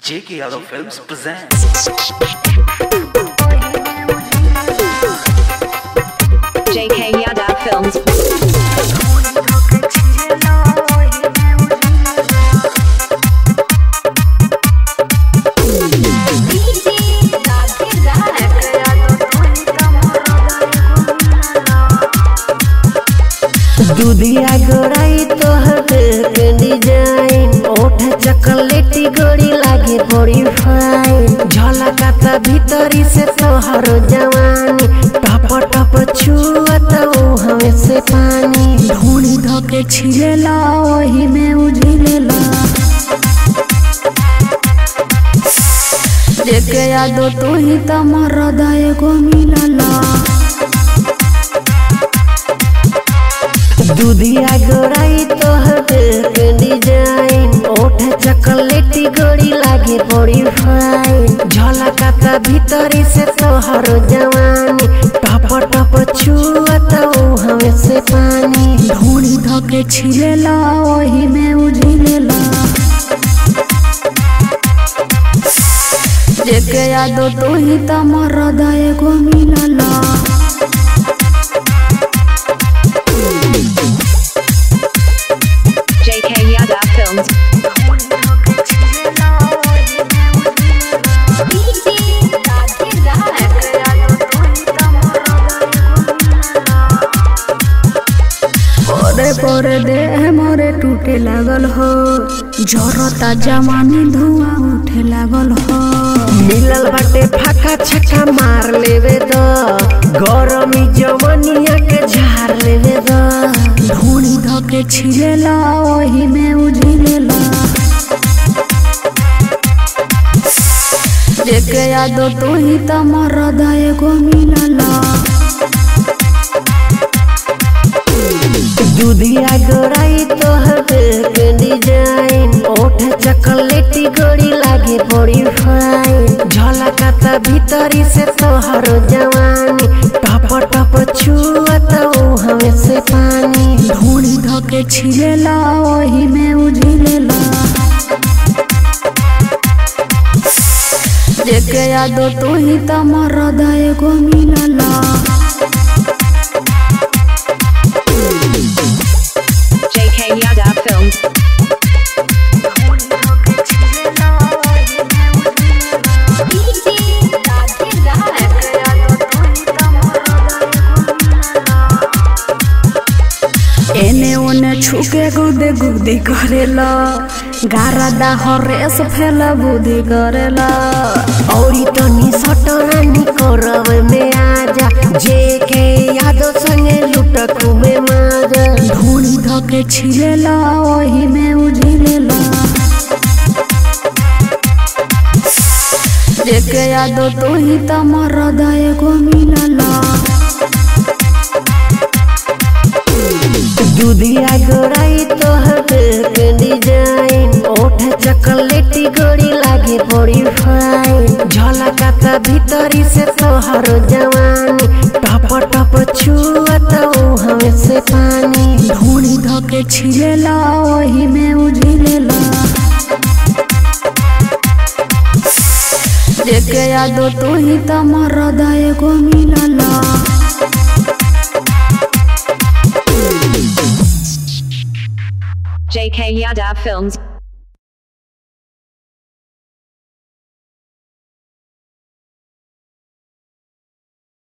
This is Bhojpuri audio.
J.K. Yadav Films present. JK Yadav Films. दूधिया गोराई तोहर के डिजाइन ओठ चॉकलेटी गोरी लागे बड़ी फाइन झलकाता भीतरी से तोहर जवानी टप टप छुअत हमें से पानी ढूंढी धोके छिलेला ओही में उझिलेला जेके यादो तू ही त मरदा एगो मिलला दूधिया गोराई तोहर के डिजाइन ओठ चॉकलेटी गोरी लागे बड़ी फाइन झलकाता भीतरी से तोहर जवानी टप टप छुअत हमें से पानी ढूंढी धोके छिलेला ओही में उझिलेला जेके यादो तू ही त मरदा एगो मिलला JK Yadav Films. पोरे पोरे देह मोरे टूटे लागल हो जरता जवानी धुआं उठे लागल हो मिलल बाटे फाका छक्का मार लेवे द गरमी जवनिया के झार लेवे द ढूंढी धोके छिलेला ओही में उझिलेला जेके यादो तू ही त मरदा एगो मिलला दूधिया गोराई तोहर के डिजाइन ओठ चॉकलेटी गोरी लागे बड़ी फाइन झलकाता भीतरी से तोहर जवानी टप टप छुअत हमें से पानी ढूंढी धोके छिलेला ओही में उझिलेला जेके यादो तू ही त मरदा एगो मिलला JK Yadav Films. एने ओने छुके गुदे गुदी करेला गारा दा हरेस फेला बुद्धि करेला औरी तनी सटनानी करब में आजा जे के यादो संगे लुटक में माजा ढूंढी धोके छिलेला ओही में उझिलेला जेके यादो तू ही त मरदा एगो मिलला दूधिया गोराई तोहर के डिजाइन ओठ चॉकलेटी गोरी लागे बड़ी फाइन झलकाता भीतरी से तोहर जवानी टप टप छुअत हमें से पानी ढूंढी धोके छिलेला ओही में उझिलेला जेके यादो तू ही त मरदा एगो मिलला JK Yadav Films.